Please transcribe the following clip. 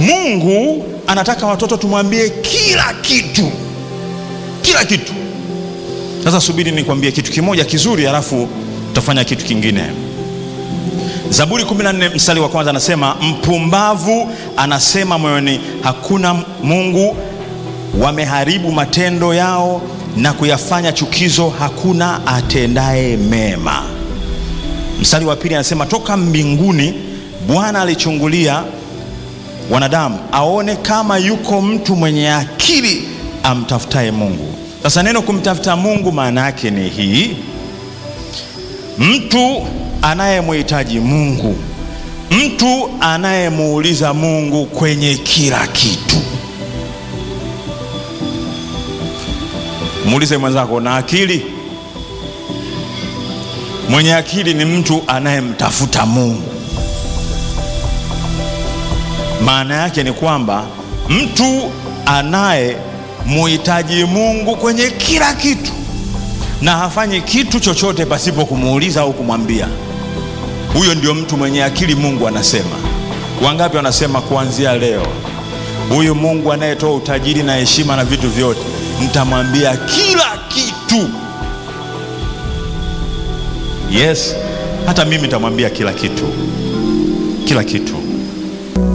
Mungu anataka watoto tumwambie kila kitu, kila kitu. Sasa subiri nikwambie kitu kimoja kizuri, halafu tutafanya kitu kingine. Zaburi 14 mstari wa kwanza anasema, mpumbavu anasema moyoni, hakuna Mungu. Wameharibu matendo yao na kuyafanya chukizo, hakuna atendaye mema. Mstari wa pili anasema, toka mbinguni Bwana alichungulia wanadamu aone kama yuko mtu mwenye akili amtafutaye Mungu. Sasa neno kumtafuta Mungu maana yake ni hii, mtu anayemhitaji Mungu, mtu anayemuuliza Mungu kwenye kila kitu. Muulize mwenzako, na akili? Mwenye akili ni mtu anayemtafuta Mungu. Maana yake ni kwamba mtu anayemuhitaji Mungu kwenye kila kitu na hafanyi kitu chochote pasipo kumuuliza au kumwambia. Huyo ndio mtu mwenye akili. Mungu anasema. Wangapi wanasema kuanzia leo, huyu Mungu anayetoa utajiri na heshima na vitu vyote, nitamwambia kila kitu. Yes, hata mimi nitamwambia kila kitu, kila kitu.